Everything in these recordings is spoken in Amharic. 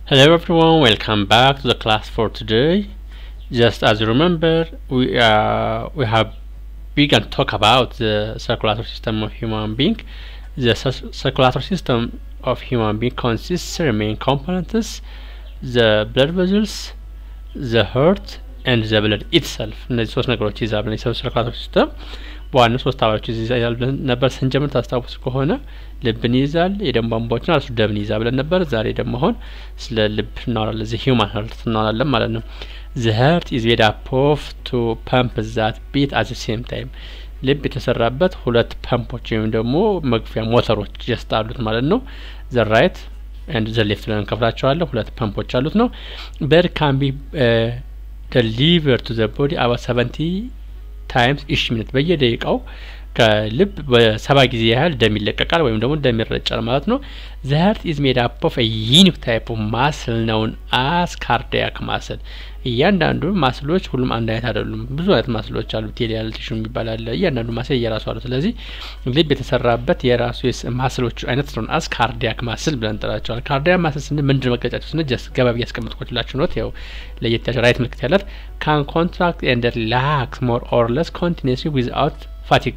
Hello everyone, welcome back to the class for today. Just as you remember, we uh, we have begun to talk about the circulatory system of human being. The cir- circulatory system of human being consists of main components: the blood vessels, the heart, and the blood itself። እነዚህ ሶስት ነገሮች ይዛል የሰው circulatory system በዋናው ሶስት አባሎች ይይዛል ብለን ነበር ስንጀምር ታስታውሱ ከሆነ ልብን ይይዛል፣ የደም ቧንቧዎችን እራሱ ደምን ይይዛል ብለን ነበር። ዛሬ ደግሞ አሁን ስለ ልብ እናወራለን። ዘ ሂውማን ሀርት እናወራለን ማለት ነው። ዘ ሀርት ኢዝ ሜድ አፕ ኦፍ ቱ ፐምፕ ዛት ቢት አት ዘ ሴም ታይም ልብ የተሰራበት ሁለት ፐምፖች ወይም ደግሞ መግፊያ ሞተሮች ጀስት አሉት ማለት ነው። ዘ ራይት ኤንድ ዘ ሌፍት ብለን እንከፍላቸዋለን። ሁለት ፐምፖች አሉት ነው። በር ካን ቢ ደሊቨር ቱ ዘ ቦዲ አባት ሰቨንቲ ታይምስ ኢሽ ሚኒት በየደቂቃው ከልብ በሰባ ጊዜ ያህል ደም ይለቀቃል ወይም ደግሞ ደም ይረጫል ማለት ነው። ዘ ሀርት ኢዝ ሜድ አፕ ኦፍ ዩኒክ ታይፕ ኦፍ ማስል ነውን አስ ካርዲያክ ማስል። እያንዳንዱ ማስሎች ሁሉም አንድ አይነት አይደሉም። ብዙ አይነት ማስሎች አሉ። ቴሊያል ቲሹ የሚባል አለ። እያንዳንዱ ማስል የራሱ አሉ። ስለዚህ ልብ የተሰራበት የራሱ ማስሎቹ አይነት ስለሆነ አስ ካርዲያክ ማስል ብለን እንጠራቸዋል። ካርዲያክ ማስል ስንል ምንድን መገለጫቸው ስንል ጀስት ገባቢ ያስቀምጥኮችላችሁ ኖት ያው ለየት ያቸው ራይት ምልክት ያላት ካን ኮንትራክት ኤንድ ሪላክስ ሞር ኦር ለስ ኮንቲኒስሊ ዊዝአውት ፋቲግ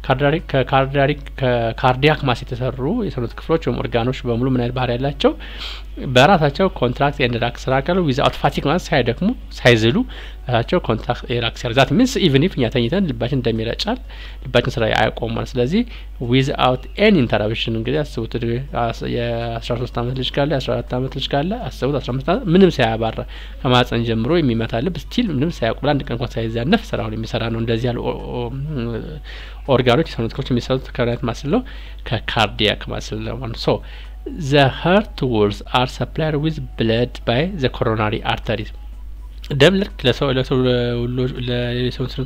ከካርዲያክ ማስ የተሰሩ የሰውነት ክፍሎች ወይም ኦርጋኖች በሙሉ ምን አይነት ባህሪ ያላቸው በራሳቸው ኮንትራክት ኤንድ ሪላክስ ያደርጋሉ ዊዝአውት ፋቲግ ማለት ሳይደክሙ ሳይዝሉ ራሳቸው ኮንትራክት ሪላክስ ያደርጋሉ። ዛት ሚንስ ኢቭን ኢፍ እኛ ተኝተን ልባችን እንደሚረጫል ልባችን ስራ አያቆም ማለት ስለዚህ ዊዝአውት ኤኒ ኢንተራፕሽን እንግዲህ አስቡት የአስራ ሶስት አመት ልጅ ካለ የአስራ አራት አመት ልጅ ካለ አስቡት አስራ አምስት አመት ምንም ሳያባራ ከማህፀን ጀምሮ የሚመታ ልብ ስቲል ምንም ሳያውቅ አንድ ቀን እንኳን ሳይዛነፍ ስራውን የሚሰራ ነው። እንደዚህ ያሉ ኦርጋኖች የሰውነት ክፍሎች የሚሰሩት ከብረት ማስል ነው ከካርዲያክ ማስል ነው ማለት ሶ ዘ ሀርት ዎልስ አር ሰፕላይድ ዊዝ ብለድ ባይ ዘ ኮሮናሪ አርተሪስ ደም ልክ ለሰው ለሰው ለሰው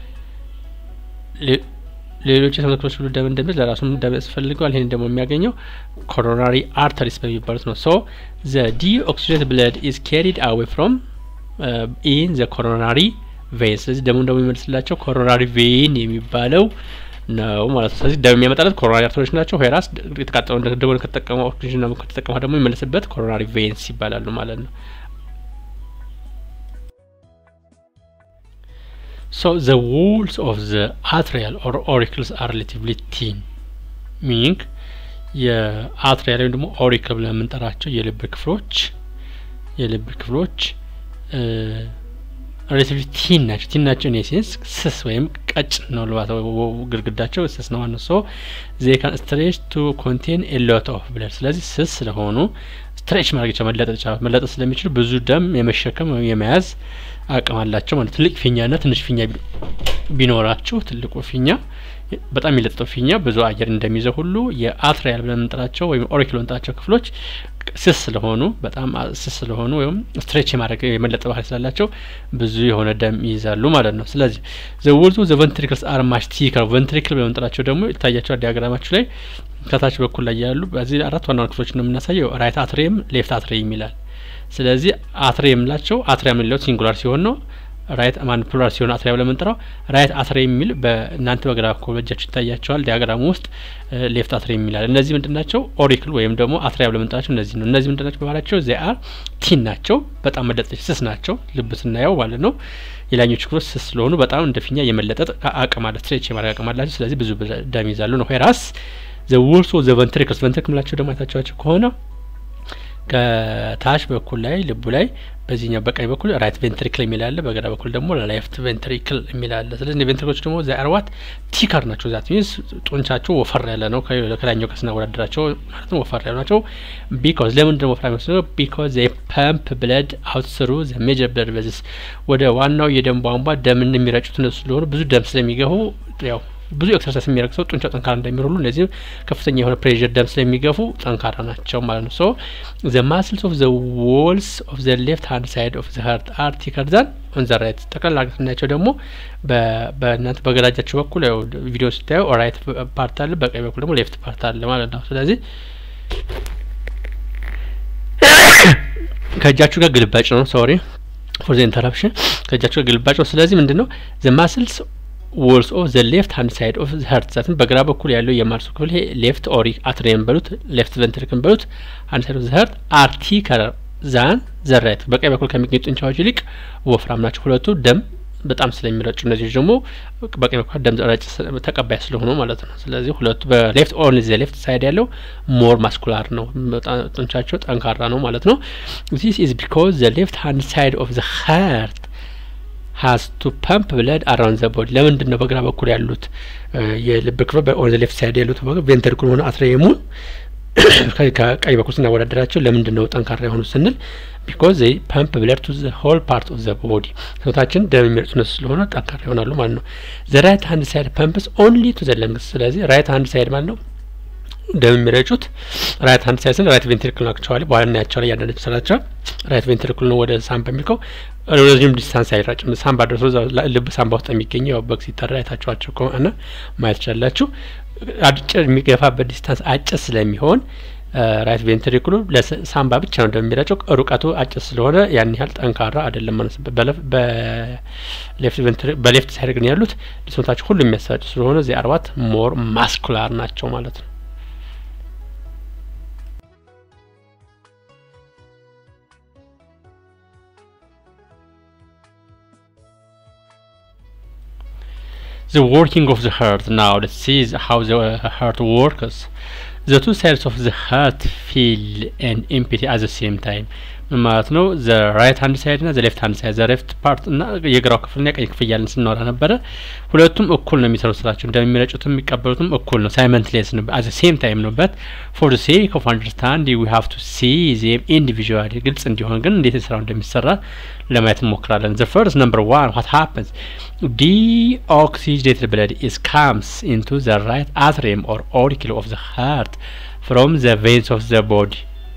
ሌሎች የሰውነት ክፍሎች ሁሉ ደም እንደሚል ለራሱም ደም ያስፈልገዋል። ይህን ደግሞ የሚያገኘው ኮሮናሪ አርተሪስ በሚባሉት ነው። ሶ ዘ ዲኦክሲጅኔት ብለድ ኢዝ ካሪድ አዌይ ፍሮም ኢን ዘ ኮሮናሪ ቬን ስለዚህ ደሙ ደግሞ የሚመልስላቸው ኮሮናሪ ቬን የሚባለው ነው ማለት ነው። ስለዚህ ደም የሚያመጣለት ኮሮናሪ አርተሪዎች ናቸው። ሆራስ የተቃጠለው ደግሞ ከተጠቀመ ኦክሲጅን ደግሞ ከተጠቀመ ደግሞ የሚመልስበት ኮሮናሪ ቬንስ ይባላሉ ማለት ነው። ሶ ዘ ዎልስ ኦፍ ዘ አትሪያል ኦር ኦሪክልስ አር ሪሌቲቭሊ ቲን ሚኒንግ የአትሪያል ወይም ደግሞ ኦሪክል ብለን የምንጠራቸው የልብ ክፍሎች የልብ ክፍሎች ሬሌቲቭሊ ቲን ናቸው። ቲን ናቸው ኢን ሴንስ ስስ ወይም ቀጭን ነው ልባት ግድግዳቸው ስስ ነው ማለት ሶ ዜ ካን ስትሬች ቱ ኮንቴን ኤ ሎት ኦፍ ብለድ። ስለዚህ ስስ ስለሆኑ ስትሬች ማድረግ ይቻላል፣ መለጠጥ ይቻላል። መለጠጥ ስለሚችሉ ብዙ ደም የመሸከም ወይም የመያዝ አቅም አላቸው ማለት ትልቅ ፊኛና ትንሽ ፊኛ ቢኖራቸው ትልቁ ፊኛ በጣም የሚለጠጠው ፊኛ ብዙ አየር እንደሚይዘው ሁሉ የአትሪያል ብለን የምንጠራቸው ወይም ኦሪክል የምንጠራቸው ክፍሎች ስስ ስለሆኑ በጣም ስስ ስለሆኑ ወይም ስትሬች የማድረግ የመለጠ ባህሪ ስላላቸው ብዙ የሆነ ደም ይይዛሉ ማለት ነው። ስለዚህ ዘ ወልቱ ዘ ቨንትሪክልስ አር ማች ቲከር ቨንትሪክል ብለን የምንጠራቸው ደግሞ ይታያቸዋል ዲያግራማችሁ ላይ ከታች በኩል ላይ ያሉ በዚህ አራት ዋና ክፍሎች ነው የምናሳየው። ራይት አትሪየም፣ ሌፍት አትሪየም ይላል። ስለዚህ አትሪየም የምላቸው አትሪየም የምንለው ሲንጉላር ሲሆን ነው ራይት ማን ፕሉራል ሲሆን አትሪያ ብለን የምንጠራው ራይት አትሪየም የሚል በእናንተ በግራ በኩል በእጃችሁ ይታያቸዋል ዲያግራሙ ውስጥ ሌፍት አትሪየም የሚላል። እነዚህ ምንድን ናቸው? ኦሪክል ወይም ደግሞ አትሪያ ብለን የምንጠራቸው እነዚህ ነው። እነዚህ ምንድን ናቸው? በባህሪያቸው ዚ አር ቲን ናቸው። በጣም መለጠጥ ስስ ናቸው። ልብ ስናየው ማለት ነው። የላኞቹ ክፍሎች ስስ ስለሆኑ በጣም እንደ ፊኛ የመለጠጥ አቅም አለ፣ ስትሬች የማድረግ አቅም አላቸው። ስለዚህ ብዙ ደም ይዛሉ ነው። ራስ ዘ ወልሶ ዘ ቨንትሪክልስ ቨንትሪክል ምላቸው ደግሞ አይታቸዋቸው ከሆነ ከታች በኩል ላይ ልቡ ላይ በዚህኛው በቀኝ በኩል ራይት ቬንትሪክል የሚል አለ፣ በግራ በኩል ደግሞ ሌፍት ቬንትሪክል የሚል አለ። ስለዚህ ቬንትሪክሎች ደግሞ ዛ አርዋት ቲከር ናቸው። ዛት ሚንስ ጡንቻቸው ወፈር ያለ ነው። ከላኛው ከስናወዳደራቸው ማለት ነው ወፈር ያሉ ናቸው። ቢኮዝ ለምንድን ነው ወፍራም የሚመስለው? ቢኮዝ ዘ ፐምፕ ብለድ አውት ስሩ ዘ ሜጀር ብለድ ቬዝልስ ወደ ዋናው የደም ቧንቧ ደምን የሚረጩት እነሱ ስለሆኑ ብዙ ደም ስለሚገቡ ያው ብዙ ኤክሰርሳይዝ የሚያደርግ ሰው ጡንቻው ጠንካራ እንደሚሆን ሁሉ እነዚህም ከፍተኛ የሆነ ፕሬዥር ደም ስለሚገፉ ጠንካራ ናቸው ማለት ነው። ሶ ዘ ማስልስ ኦፍ ዘ ዎልስ ኦፍ ዘ ሌፍት ሃንድ ሳይድ ኦፍ ዘ ሀርት አር ቲከር ዛን ኦን ዘ ራይት። ጠቅላላ አድርገን ስናያቸው ደግሞ በእናንተ በግራ እጃችሁ በኩል ያው ቪዲዮ ስታዩ ራይት ፓርት አለ፣ በቀኝ በኩል ደግሞ ሌፍት ፓርት አለ ማለት ነው። ስለዚህ ከእጃችሁ ጋር ግልባጭ ነው። ሶሪ ፎር ዘ ኢንተራፕሽን። ከእጃችሁ ጋር ግልባጭ ነው። ስለዚህ ምንድን ነው ዘ ማስልስ ዎልስ ኦፍ ዘ ሌፍት ሃንድ ሳይድ ኦፍ ሀርት ዛትም በግራ በኩል ያለው የማርሱ ክፍል ይሄ ሌፍት ኦሪ አትሪየም በሉት ሌፍት ቨንትሪክን በሉት ሃንድ ሳይድ ኦፍ ዘ ሀርት አርቲ ከለር ዛን ዘራይት በቀኝ በኩል ከሚገኙ ጡንቻዎች ይልቅ ወፍራም ናቸው ሁለቱ ደም በጣም ስለሚረጩ እነዚህ ደግሞ በቀኝ በኩል ደም ረጭ ተቀባይ ስለሆኑ ማለት ነው። ስለዚህ ሁለቱ በሌፍት ኦንሊ ዘ ሌፍት ሳይድ ያለው ሞር ማስኩላር ነው፣ ጡንቻቸው ጠንካራ ነው ማለት ነው። ዚስ ኢዝ ቢኮዝ ዘ ሌፍት ሃንድ ሳይድ ኦፍ ዘ ሀርት ሀዝ ቱ ፐምፕ ብለድ አራውንድ ዘ ቦዲ። ለምንድን ነው በግራ በኩል ያሉት የልብ ክፍል በኦን ዘ ሌፍት ሳይድ ያሉት ቬንትሪኩል ሆነ አትሪየሙን ከቀኝ በኩል ስናወዳደራቸው ለምንድን ነው ጠንካራ የሆኑ ስንል ቢኮዝ ዘይ ፐምፕ ብለድ ቱ ዘ ሆል ፓርት ኦፍ ዘ ቦዲ ሰውታችን ደም የሚረጩ እነሱ ስለሆነ ጠንካራ ይሆናሉ ማለት ነው። ዘ ራይት ሃንድ ሳይድ ፐምፕስ ኦንሊ ቱ ዘ ለንግስ። ስለዚህ ራይት ሃንድ ሳይድ ማለት ነው ደም የሚረጩት ራይት ሃንድ ሳይድ ስንል ራይት ቬንትሪክል ናቸዋል። በኋላ እናያቸዋለን እያንዳንዱ ስራቸው ራይት ቬንትሪክል ነው ወደ ሳምባ የሚልከው ረዥም ዲስታንስ አይራጭም። ሳምባ ደርሶ ልብ ሳምባ ውስጥ የሚገኘው ያው በግ ሲጠራ አይታችኋቸው ከሆነ ማየት ትችላላችሁ። አጭር የሚገፋበት ዲስታንስ አጭር ስለሚሆን ራይት ቬንትሪክሉ ለሳምባ ብቻ ነው እንደሚረጨው ሩቀቱ አጭር ስለሆነ ያን ያህል ጠንካራ አይደለም ማለት ነው። በሌፍት ሳይድ ግን ያሉት ሰውነታቸው ሁሉ የሚያሰራጭ ስለሆነ እዚህ አርባት ሞር ማስኩላር ናቸው ማለት ነው። the working of the heart now let's see how the heart works the two sides of the heart feel an empty at the same time ማለት ነው ዘ ራይት ሃንድ ሳይድ ና ዘ ሌፍት ሃንድ ሳይድ ዘ ሌፍት ፓርት እና የግራው ክፍል ና የቀኝ ክፍል እያለን ስናወራ ነበረ። ሁለቱም እኩል ነው የሚሰሩት ስራቸው እንደሚመረጩትም የሚቀበሉትም እኩል ነው። ሳይመንትሌስ ነው አት ሴም ታይም ነው። በት ፎር ዘ ሴክ ኦፍ አንደርስታንድ ዊ ሃቭ ቱ ሲ ዜም ኢንዲቪዥዋሊ ግልጽ እንዲሆን ግን እንዴት ስራው እንደሚሰራ ለማየት እንሞክራለን። ዘ ፈርስት ነምበር ዋን ዋት ሃፕንስ ዲኦክሲጅኔትድ ብለድ ኢስ ካምስ ኢንቱ ዘ ራይት አትሪየም ኦር ኦሪክል ኦፍ ዘ ሃርት ፍሮም ዘ ቬንስ ኦፍ ዘ ቦዲ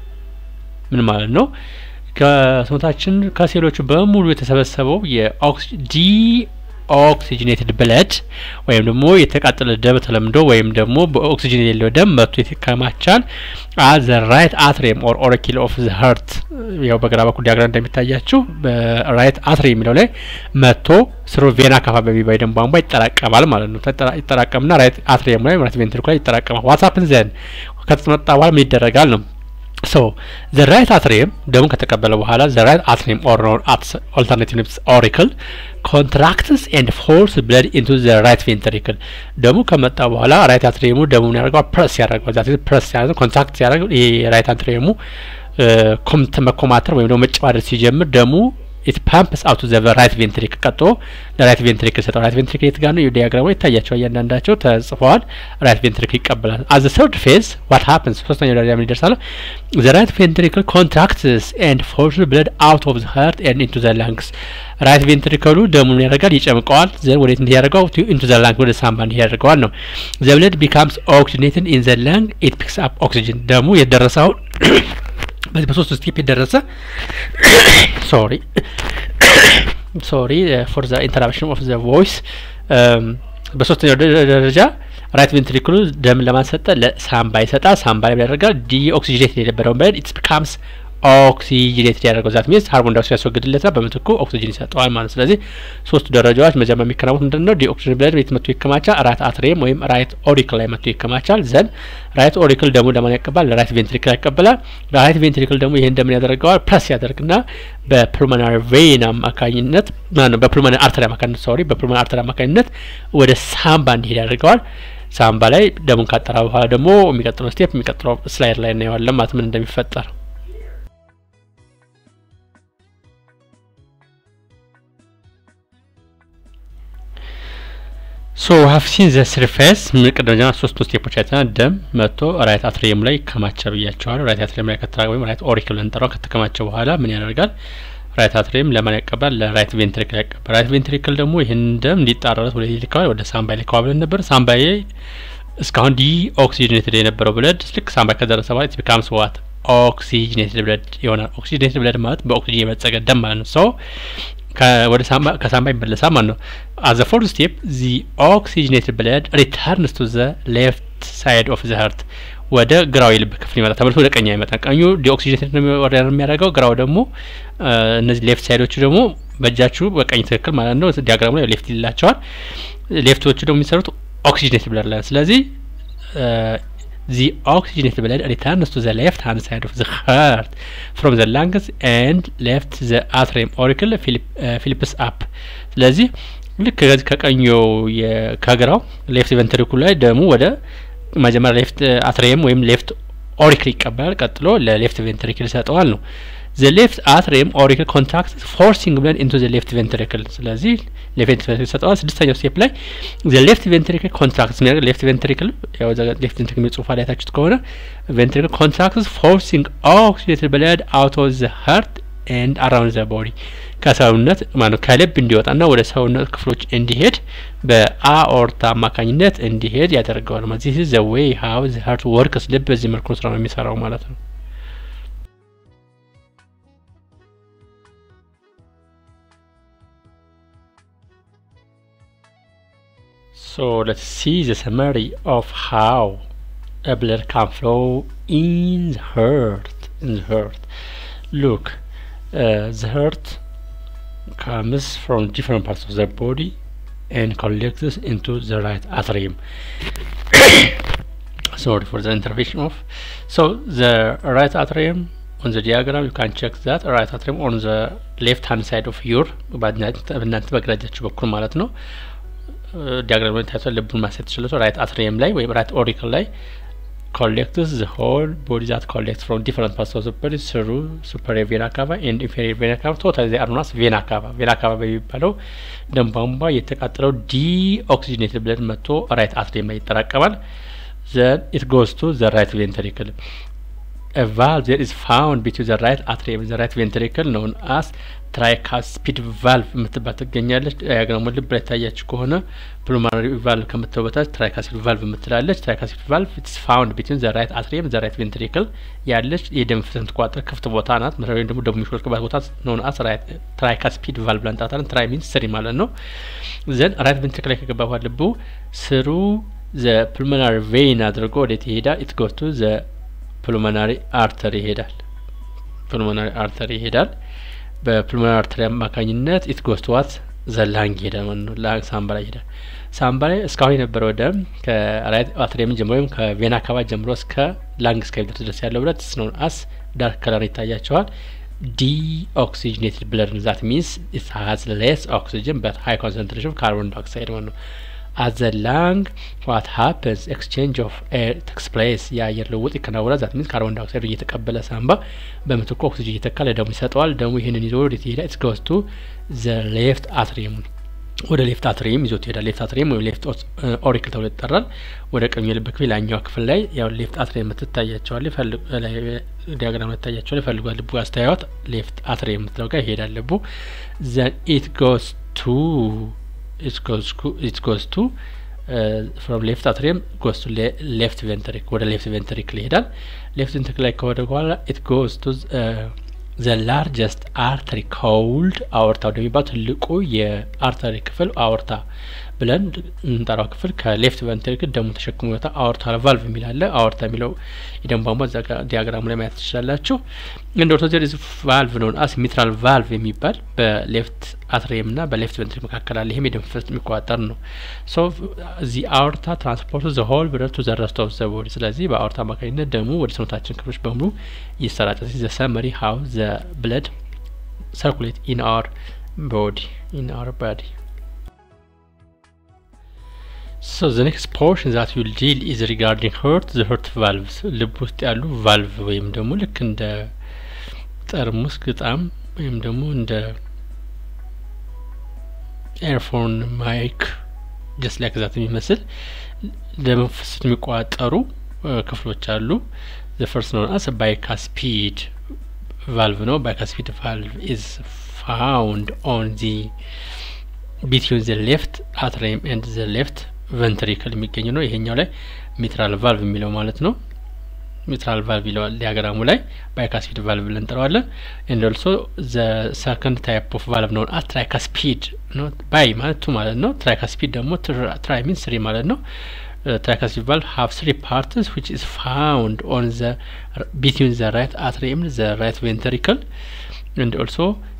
ምን ማለት ነው? ከሰውነታችን ከሴሎቹ በሙሉ የተሰበሰበው ዲ ኦክሲጅኔትድ ብለድ ወይም ደግሞ የተቃጠለ ደም ተለምዶ ወይም ደግሞ በኦክሲጅን የሌለው ደም መጥቶ ይከማቻል አዘ ራይት አትሪየም ኦር ኦሪኪል ኦፍ ዘ ሀርት ያው በግራ በኩል ዲያግራም እንደሚታያችሁ በራይት አትሪ የሚለው ላይ መጥቶ ስሩ ቬና ካፋ በሚባል ደም ቧንቧ ይጠራቀማል ማለት ነው። ይጠራቀምና ራይት አትሪየም ላይ ራይት ቬንትሪኩል ላይ ይጠራቀማል። ዋትሳፕን ዘን ከተመጣ በኋላ ምን ይደረጋል ነው ሶ ዘ ራይት አትሪየም ደሙን ከተቀበለ በኋላ ዘ ራይት አትሪየም ኦር ኦልተርናቲቭ ኦሪክል ኮንትራክትስ ኤንድ ፎርስ ብለድ ኢንቱ ዘ ራይት ቬንትሪክል ደሙ ከመጣ በኋላ ራይት አትሪየሙ ደሙን ያደርገዋል ፕረስ ያደርገዋል ዛት ፕረስ ያደርገው ኮንትራክት ሲያደርገው ይሄ ራይት አትሪየሙ ኮምት መኮማተር ወይም ደግሞ መጨማደድ ሲጀምር ደሙ ኢት ፓምፕስ አውቱ ዘ ራይት ቬንትሪክል ቀጥሎ ለራይት ቬንትሪክል ይሰጠዋል። ራይት ቬንትሪክል የት ጋር ነው? ዲያግራሙ ይታያቸዋል። እያንዳንዳቸው ተጽፈዋል። ራይት ቬንትሪክል ይቀበላል። አዘ ሰርድ ፌዝ ዋት ሀፕንስ ሶስተኛው ደረጃ ምን ይደርሳል? ዘ ራይት ቬንትሪክል ኮንትራክትስ ኤንድ ፎርስ ብለድ አውት ኦፍ ዘ ሀርት ኤንድ ኢንቱ ዘ ላንግስ ራይት ቬንትሪክሉ ደሙን ያደርጋል፣ ይጨምቀዋል። ዘን ወዴት እንዲህ ያደርገው ኢንቱ ዘ ላንግ ወደ ሳምባ እንዲህ ያደርገዋል ነው። ዘ ብለድ ቢካምስ ኦክሲጅኔትድ ኢን ዘ ላንግ ኢት ፒክስ አፕ ኦክሲጅን ደሙ የደረሰውን በዚህ በሶስት ስቴፕ የደረሰ ሶሪ ሶሪ ፎር ዘ ኢንተራፕሽን ኦፍ ዘ ቮይስ በሶስተኛው ደረጃ ራይት ቬንትሪክሉ ደም ለማሰጠ ለሳምባ ይሰጣል። ሳምባ ላይ ያደርጋል ዲ ኦክሲጅኔት የነበረውን በለድ ኢትስ ቢካምስ ኦክሲጅኔት ያደርገው ዛት ሚንስ ካርቦን ዳይኦክሳይድ ያስወግድለታል፣ በምትኩ ኦክሲጅን ይሰጠዋል ማለት። ስለዚህ ሶስቱ ደረጃዎች መጀመሪያ የሚከናወኑት ምንድን ነው? ዲኦክሲጅን ብለድ ቤት መጥቶ ይከማቻል። ራይት አትሪየም ወይም ራይት ኦሪክል ላይ መጥቶ ይከማቻል። ዘን ራይት ኦሪክል ደግሞ ለማን ያቀባል? ለራይት ቬንትሪክል ያቀብላል። ራይት ቬንትሪክል ደግሞ ይህን እንደምን ያደርገዋል? ፕረስ ያደርግና በፕሉሞናሪ ቬን አማካኝነት ነው በፕሉሞናሪ አርተሪ አማካኝነት ሶሪ በፕሉሞናሪ አርተሪ አማካኝነት ወደ ሳምባ እንዲሄድ ያደርገዋል። ሳምባ ላይ ደሙን ካጠራ በኋላ ደግሞ የሚቀጥለው ስቴፕ የሚቀጥለው ስላይድ ላይ እናየዋለን ማለት ምን እንደሚፈጠር ሶ ሀፍ ሲን ዘ ስርፌስ ቅድመ ሶስቱ ስቴፖች አይተናል። ደም መጥቶ ራይት አትሪየም ላይ ከማቸ ብያቸዋል። ራይት አትሪየም ላይ ከተራ ወይም ራይት ኦሪክል እንጠራው ከተከማቸ በኋላ ምን ያደርጋል? ራይት አትሪየም ለማን ያቀባል? ለራይት ቬንትሪክል ያቀባል። ራይት ቬንትሪክል ደግሞ ይህን ደም እንዲጣረረት ወደ ይልከዋል፣ ወደ ሳምባይ ልከዋ ብለን ነበር። ሳምባዬ እስካሁን ዲ ኦክሲጅኔትድ የነበረው ብለድ ልክ ሳምባይ ከደረሰ በኋላ ኢት ቢካምስ ዋት ኦክሲጅኔትድ ብለድ ይሆናል። ኦክሲጅኔትድ ብለድ ማለት በኦክሲጅን የበለጸገ ደም ማለት ነው። ሶ ወደ ሳምባ ከሳምባ ይመለሳል ማለት ነው። አዘ ፎርት ስቴፕ ዚ ኦክሲጅኔትድ ብለድ ሪተርንስ ቱ ዘ ሌፍት ሳይድ ኦፍ ዘ ሀርት ወደ ግራው የልብ ክፍል ይመጣል። ተመልሶ ወደ ቀኝ አይመጣም። ቀኙ ዲኦክሲጅኔትድ ነው የሚያደርገው፣ ግራው ደግሞ እነዚህ ሌፍት ሳይዶቹ ደግሞ በእጃችሁ በቀኝ ትክክል ማለት ነው። ዲያግራሙ ላይ ሌፍት ይላቸዋል። ሌፍቶቹ ደግሞ የሚሰሩት ኦክሲጅኔትድ ብለድ ላይ ስለዚህ the oxygenated blood returns to the left hand side of the heart from the lungs and left the atrium auricle ፊሊፕስ አፕ ስለዚህ ልክ ከዚህ ከቀኙ ከግራው ሌፍት ቬንትሪኩል ላይ ደሙ ወደ መጀመሪያ ሌፍት አትሪየም ወይም ሌፍት ኦሪክል ይቀበላል። ቀጥሎ ለሌፍት ቬንትሪክል ይሰጠዋል ነው ዘ ሌፍት አትሪየም ኦሪክል ኮንትራክት ፎርሲንግ ብለን ኢንቱ ዘ ሌፍት ቬንትሪክል ስለዚህ ሌፍት ቬንትሪክል ይሰጠዋል። ስድስተኛው ስቴፕ ላይ ዘ ሌፍት ቬንትሪክል ኮንትራክት የሚያደርግ ሌፍት ቬንትሪክል ያው ሌፍት ቬንትሪክል የሚል ጽሁፍ ላይ ታችሁት ከሆነ ቬንትሪክል ኮንትራክት ፎርሲንግ ኦክሲዴትድ ብለድ አውት ኦፍ ዘ ሀርት ኤንድ አራውንድ ዘ ቦዲ ከሰውነት ማለት ከልብ እንዲወጣና ወደ ሰውነት ክፍሎች እንዲሄድ በአኦርታ አማካኝነት እንዲሄድ ያደርገዋል። ማለት ዚህ ዘ ዌይ ሀው ዘ ሀርት ወርክስ ልብ በዚህ መልኩ ስራ ነው የሚሰራው ማለት ነው። So let's see the summary of how a blood can flow in the heart. In the heart, look, uh, the heart comes from different parts of the body and collects into the right atrium. Sorry for the intervention of. So the right atrium on the diagram you can check that right atrium on the left hand side of your በእናንተ በግራጃችሁ በኩል ማለት ነው። ዲያግራም ላይ ታይቷል። ልቡን ማሰት ትችላለ። ራይት አትሪየም ላይ ወይም ራይት ኦሪክል ላይ collects the whole body that collects from different parts of the body through superior vena cava and inferior vena cava totally they are known as vena cava vena cava በሚባለው ደም ቧንቧ የተቃጠለው ዲኦክሲጅኔትድ ብለድ መጥቶ ራይት አትሪየም ላይ ይጠራቀማል then it goes to the right ventricle a valve that is found between the right atrium and the right ventricle known as ትራይካስፒድ ቫልቭ የምትባል ትገኛለች። ዲያግራሙ ልብ ላይ ታያችሁ ከሆነ ፕሉማሪ ቫልቭ ከምትለው በታች ትራይካስፒድ ቫልቭ የምትላለች። ትራይካስፒድ ቫልቭ ኢትስ ፋውንድ ቢትዊን ዘ ራይት አትሪየም ዘ ራይት ቬንትሪክል ያለች የደም ፍሰት የምትቋጠር ክፍት ቦታ ናት። መሰረታዊ ደግሞ ደሙ የሚሾልክባት ቦታ ኖን አስ ትራይካስፒድ ቫልቭ ብለን እንጠራታለን። ትራይ ሚንስ ስሪ ማለት ነው። ዘን ራይት ቬንትሪክል ላይ ከገባ በኋላ ልቡ ስሩ ዘ ፕሉሞናሪ ቬይን አድርጎ ወዴት ይሄዳል? ኢት ጎስ ቱ ዘ ፕሉሞናሪ አርተሪ ይሄዳል። ፕሉሞናሪ አርተሪ ይሄዳል። በፕሉሞናሪ አርተሪ አማካኝነት ኢት ጎስ ቱ ዋት ዘ ላንግ ይሄዳል ማለት ነው። ላንግ ሳምባ ላይ ይሄዳል። ሳምባ ላይ እስካሁን የነበረው ደም ከራይት አትሪየም ጀምሮ ወይም ከቬና አካባቢ ጀምሮ እስከ ላንግ እስከሚደርስ ድረስ ያለው ብለት ስነውን አስ ዳርክ ከለር ይታያቸዋል። ዲኦክሲጅኔትድ ብለድ ዛት ሚንስ ኢት ሀዝ ሌስ ኦክሲጅን በት ሀይ ኮንሰንትሬሽን ካርቦን ዳይኦክሳይድ ማለት ነው። at the lung what happens exchange of air takes place የአየር ልውውጥ ይከናወናል። ዛት ሚንስ ካርቦን ዳይኦክሳይድ እየተቀበለ ሳምባ በምትኩ ኦክሲጅን እየተካ ለደሙ ይሰጠዋል። ደሙ ይህንን ይዞ ወዴት ይሄዳል? ኢትስ ጎስ ቱ ዘ ሌፍት አትሪየም ወደ ሌፍት አትሪየም ይዞት ይሄዳል። ሌፍት አትሪየም ወይም ሌፍት ኦሪክል ተብሎ ይጠራል። ወደ ቀኝ የልብ ክፍል ላኛው ክፍል ላይ ያው ሌፍት አትሪየም የምትታያቸዋል ዲያግራም ይታያቸዋል። ይፈልጓል ልቡ አስተያየት ሌፍት አትሪየም የምትለው ጋር ይሄዳል ልቡ ዘን ኢት ጎስ ቱ it goes it goes to uh, from left atrium goes to le left ventricle ወደ ሌፍት ቬንትሪክል ይሄዳል። ሌፍት ቬንትሪክል ላይ ከወደ በኋላ it goes to the largest artery called አወርታ ወደሚባል ትልቁ የአርተሪ ክፍል አወርታ ብለን እንጠራው ክፍል ከሌፍት ቬንትሪክል ደሙ ተሸክሞ ይወጣ አወርታ ቫልቭ የሚል አለ። አወርታ የሚለው የደም ቧንቧ እዛ ጋር ዲያግራሙ ላይ ማየት ትችላላችሁ። እንደ ኦርቶዜር ቫልቭ ነው አስ ሚትራል ቫልቭ የሚባል በሌፍት አትሪየም ና በሌፍት ቬንትሪክል መካከል አለ። ይህም የደም ፍሰት የሚቆጣጠር ነው። ሶ እዚህ አወርታ ትራንስፖርት ዘ ሆል ብለድ ቱ ዘ ረስት ኦፍ ዘ ቦዲ። ስለዚህ በአወርታ አማካኝነት ደሙ ወደ ሰውነታችን ክፍሎች በሙሉ ይሰራጫል። ዘ ሰመሪ ሀው ዘ ብለድ ሰርኩሌት ኢን አወር ቦዲ ኢን አወር ባዲ So the next portion that we'll deal is regarding heart, the heart valves ልብ ውስጥ ያሉ ቫልቭ ወይም ደግሞ ልክ እንደ ጠርሙስ ግጣም ወይም ደግሞ እንደ ኤርፎን ማይክ ጀስት ላይክ ዛት የሚመስል ደም ፍሰት የሚቆጣጠሩ ክፍሎች አሉ። the first known as bicuspid valve ነው። bicuspid valve is found on the between the left atrium and the left ቨንትሪክል የሚገኝ ነው። ይሄኛው ላይ ሚትራል ቫልቭ የሚለው ማለት ነው። ሚትራል ቫልቭ ይለዋል ዲያግራሙ ላይ ባይካስፒድ ቫልቭ ብለን እንጠራዋለን። ኤንድ ኦልሶ ዘ ሰከንድ ታይፕ ኦፍ ቫልቭ ነው አት ትራይካስፒድ ነው። ባይ ማለት ቱ ማለት ነው። ትራይካስፒድ ደግሞ ትራይ ሚን ስሪ ማለት ነው። tricuspid valve have three parts which is found on the between the right atrium the right ventricle and also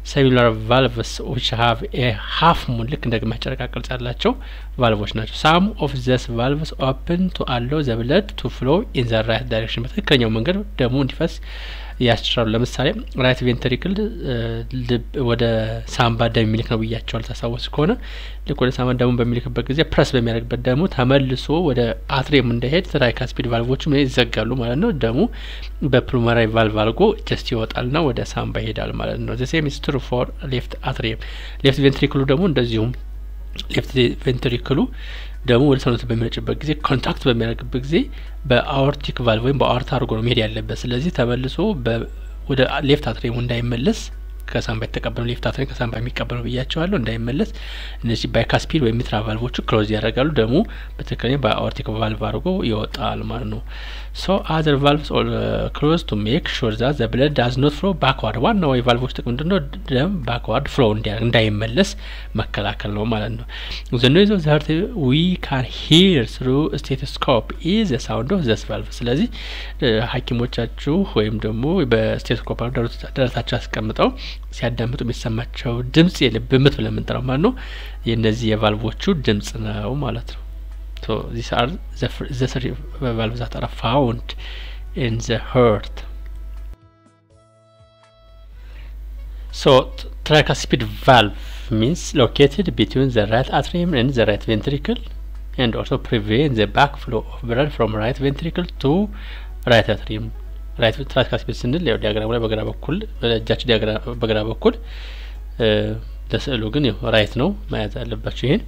ሰሚላር ቫልቭስ ዊች ሀቭ ኤ ሀፍ ሙን ልክ እንደ ግማሽ ጨረቃ ቅርጽ ያላቸው ቫልቮች ናቸው። ሳም ኦፍ ዘስ ቫልቭስ ኦፕን ቱ አለው ዘ ብለድ ቱ ፍሎ ኢን ዘ ራይት ዳይሬክሽን በትክክለኛው መንገድ ደሙ እንዲፈስ ያስችላሉ። ለምሳሌ ራይት ቬንትሪክል ልብ ወደ ሳምባ ደም የሚልክ ነው ብያቸዋል። ታስታውስ ከሆነ ልክ ወደ ሳምባ ደሙ በሚልክበት ጊዜ ፕረስ በሚያደርግበት ደግሞ ተመልሶ ወደ አትሪየም እንዳይሄድ ትራይካስፒድ ቫልቮችም ይዘጋሉ ማለት ነው። ደሙ በፕሉመራሪ ቫልቭ አድርጎ ጀስት ይወጣልና ወደ ሳምባ ይሄዳል ማለት ነው። ዘ ሴም ኢዝ ትሩ ፎር ሌፍት አትሪየም። ሌፍት ቬንትሪክሉ ደግሞ እንደዚሁም ሌፍት ቬንትሪክሉ ደግሞ ወደ ሰውነት በሚረጭበት ጊዜ ኮንታክት በሚያደርግበት ጊዜ በአኦርቲክ ቫልቭ ወይም በአኦርታ አድርጎ ነው መሄድ ያለበት። ስለዚህ ተመልሶ ወደ ሌፍት አትሪየሙ እንዳይመለስ ከሳምባ የተቀበለው ሌፍት አትሪየም ከሳምባ የሚቀበለው ብያቸዋለሁ እንዳይመለስ እነዚህ ባይካስፒድ ወይም ሚትራ ቫልቮቹ ክሎዝ ያደርጋሉ። ደግሞ በትክክለኛ በአኦርቲክ ቫልቭ አድርጎ ይወጣል ማለት ነው። ሶ አዘር ቫልቭስ ክሎዝ ቱ ሜክ ሹር ዛ ዘ ብለድ ዳዝ ኖት ፍሎ ባክዋርድ። ዋናው የቫልቮች ጥቅም ምንድን ነው? ደም ባክዋርድ ፍሎ እንዳይመለስ መከላከል ነው ማለት ነው። ዘ ኖይዝ ኦፍ ዘ ሀርት ዊ ካን ሂር ስሩ ስቴቶስኮፕ ኢዝ ዘ ሳውንድ ኦፍ ዘስ ቫልቭ። ስለዚህ ሐኪሞቻችሁ ወይም ደግሞ በስቴቶስኮፕ ደረታቸው አስቀምጠው ሲያዳምጡ የሚሰማቸው ድምጽ የልብ ምት ብለን የምንጠራው ማለት ነው። የእነዚህ የቫልቮቹ ድምጽ ነው ማለት ነው። So these are the, the three valves that are found in the heart. So tricuspid valve means located between the right atrium and the right ventricle and also prevent the backflow of blood from right ventricle to right atrium. ራይት ትራንስካስፒድ ስንል ያው ዲያግራሙ ላይ በግራ በኩል በእጃችሁ በግራ በኩል ለስዕሉ ግን ያው ራይት ነው ማየት ያለባችሁ ይሄን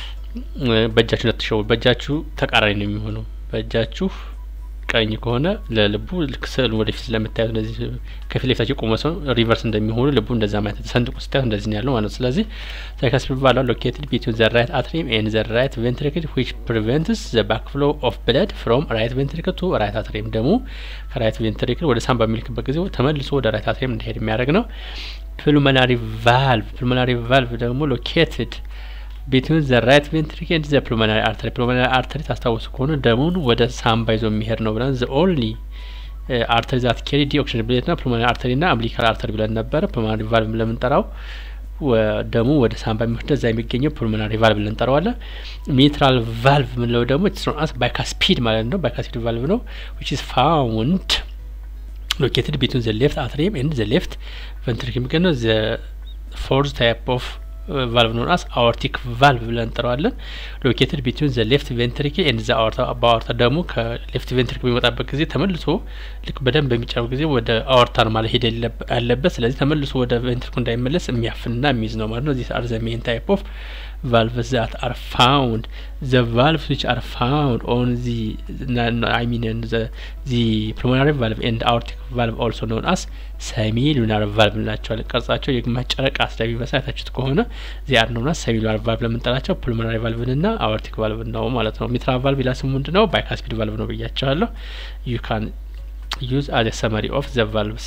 በእጃችሁ እንዳትሸወዱ። በእጃችሁ ተቃራኒ ነው የሚሆነው። በእጃችሁ ቀኝ ከሆነ ለልቡ ልክ ስዕሉ ወደፊት ስለምታዩት እንደዚህ ከፊት ለፊታቸው የቆመ ሰው ሪቨርስ እንደሚሆኑ ልቡ እንደዛ ማየት ሰንጥቁ ስታዩት እንደዚህ ነው ያለው ማለት ነው። ስለዚህ ትራይካስፒድ ቫልቭ ሎኬትድ ቢትዊን ዘ ራይት አትሪየም ኤንድ ዘ ራይት ቬንትሪክል ዊች ፕሪቨንትስ ዘ ባክፍሎ ኦፍ ብለድ ፍሮም ራይት ቬንትሪክል ቱ ራይት አትሪየም ደግሞ ከራይት ቬንትሪክል ወደ ሳምባ በሚልክበት ጊዜ ተመልሶ ወደ ራይት አትሪየም እንዲሄድ የሚያደርግ ነው። ፕሉመናሪ ቫልቭ ፕሉመናሪ ቫልቭ ደግሞ ሎኬትድ ቢትዊን ዘ ራይት ቬንትሪክል ኤንድ ዘ ፕሉመናሪ አርተሪ ፕሉመናሪ አርተሪ ታስታውሱ ከሆነ ደሙን ወደ ሳምባ ይዞ የሚሄድ ነው ብለን ዘ ኦንሊ አርተሪ ዛት ኬሪ ዲ ኦክሲጅን ብሌት ና ፕሉመናሪ አርተሪ ና አምቢሊካል አርተሪ ብለን ነበረ። ፕሉመናሪ ቫልቭ ለምንጠራው ደሙ ወደ ሳምባ የሚወስደ እዛ የሚገኘው ፕሉመናሪ ቫልቭ ብለን እንጠራዋለን። ሚትራል ቫልቭ ምንለው ደግሞ ኢትስ ባይካስፒድ ማለት ነው። ባይካስፒድ ቫልቭ ነው ዊች ኢዝ ፋውንድ ሎኬትድ ቢትዊን ዘ ሌፍት አትሪየም ኤንድ ዘ ሌፍት ቬንትሪክል የሚገኘው ዘ ፎርዝ ታይፕ ኦፍ ቫልቭ ኖን አስ አኦርቲክ ቫልቭ ብለን እንጠራዋለን። ሎኬትድ ቢትዊን ዘ ሌፍት ቬንትሪክል ኤንድ ዘ አኦርታ በአኦርታ ደግሞ ከሌፍት ቬንትሪክል በሚወጣበት ጊዜ ተመልሶ ልክ በደንብ በሚጫው ጊዜ ወደ አኦርታ ነው ማለት ሄደ ያለበት። ስለዚህ ተመልሶ ወደ ቬንትሪክል እንዳይመለስ የሚያፍንና የሚይዝ ነው ማለት ነው። ዚስ አር ዘ ሜን ታይፕ ኦፍ valves that are found the valves which are found on the I mean the the pulmonary valve and aortic valve also known as semilunar valve እንላቸዋለን። ቅርጻቸው የግማሽ ጨረቃ ስለሚመስል አይታችሁት ከሆነ ዚ አር known as semilunar valve ለምንጠራቸው ፑልሞናሪ ቫልቭን እና አኦርቲክ ቫልቭ ነው ማለት ነው። ሚትራል ቫልቭ ሌላ ስሙ ምንድን ነው? ባይካስፒድ ቫልቭ ነው ብያቸዋለሁ። you can use as a summary of the valves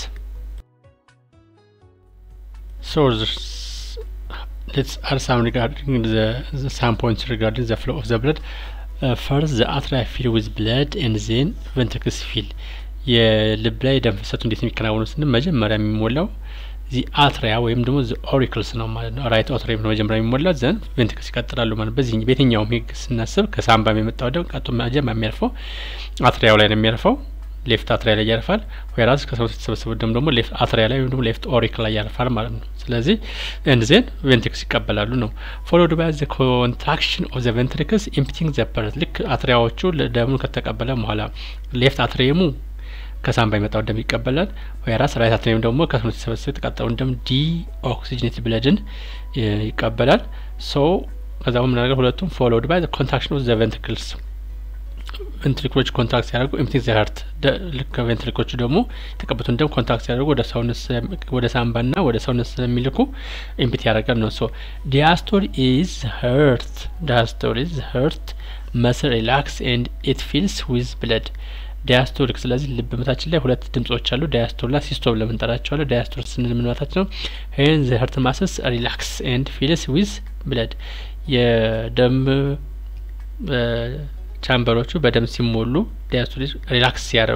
so let's add some regarding the, the some points regarding the flow of the blood. Uh, first, the atria fill with blood and then ventricles fill. የልብ ላይ ደም ፍሰቱ እንዴት የሚከናወኑ ስንል መጀመሪያ የሚሞላው ዚ አትሪያ ወይም ደግሞ ዚ ኦሪክልስ ነው ማለት ነው። ራይት አትሪየም ነው መጀመሪያ የሚሞላው ዘን ቬንትሪክልስ ይቀጥላሉ ማለት በዚህ በየትኛውም ህግ ስናስብ ከሳምባ የመጣው ደም ቀጥቶ መጀመሪያ የሚያርፈው አትሪያው ላይ ነው የሚያርፈው ሌፍት አትሪያ ላይ ያርፋል። ወይራስ ከሰውነት የተሰበሰበው ደም ደግሞ ሌፍት አትሪያ ላይ ወይም ደግሞ ሌፍት ኦሪክ ላይ ያርፋል ማለት ነው። ስለዚህ ኤንድ ዜን ቬንትሪክስ ይቀበላሉ ነው። ፎሎድ ባይ ዘ ኮንትራክሽን ኦፍ ዘ ቬንትሪክልስ ኢምፕቲንግ ዘ ፐርት ልክ አትሪያዎቹ ደሙን ከተቀበለ በኋላ ሌፍት አትሪየሙ ከሳምባ የመጣው ደም ይቀበላል። ወይራስ ራይት አትሪየም ደግሞ ከሰውነት የተሰበሰበ የተቃጠለውን ደም ዲ ኦክሲጅኔት ብለድን ይቀበላል። ሶ ከዛ ምናደርገው ሁለቱም ፎሎድ ባይ ዘ ኮንትራክሽን ኦፍ ዘ ቬንትሪክልስ ቬንትሪክሎች ኮንትራክት ሲያደርጉ ኤምፕቲንግ ዘ ሀርት ልክ ቬንትሪክሎቹ ደግሞ የተቀበቱን ደም ኮንትራክት ሲያደርጉ ወደ ሰውነት ወደ ሳምባና ወደ ሰውነት ስለሚልኩ ኤምፕቲ ያደርጋል ነው። ሶ ዲያስቶል ኢዝ ሀርት ዲያስቶል ኢዝ ሀርት መስል ሪላክስ ኤንድ ኢት ፊልስ ዊዝ ብለድ ዳያስቶሊክ ስለዚህ ልብ ምታችን ላይ ሁለት ድምጾች አሉ። ዳያስቶልና ሲስቶል ለምንጠራቸዋለሁ። ዳያስቶሊክ ስንል ምን ማለታችን ነው? ይህን ዘ ሀርት ማስስ ሪላክስ ኤንድ ፊልስ ዊዝ ብለድ የደም ቻምበሮቹ በደም ሲሞሉ ዳያስቶሊክ ሪላክስ ሲያደርጉ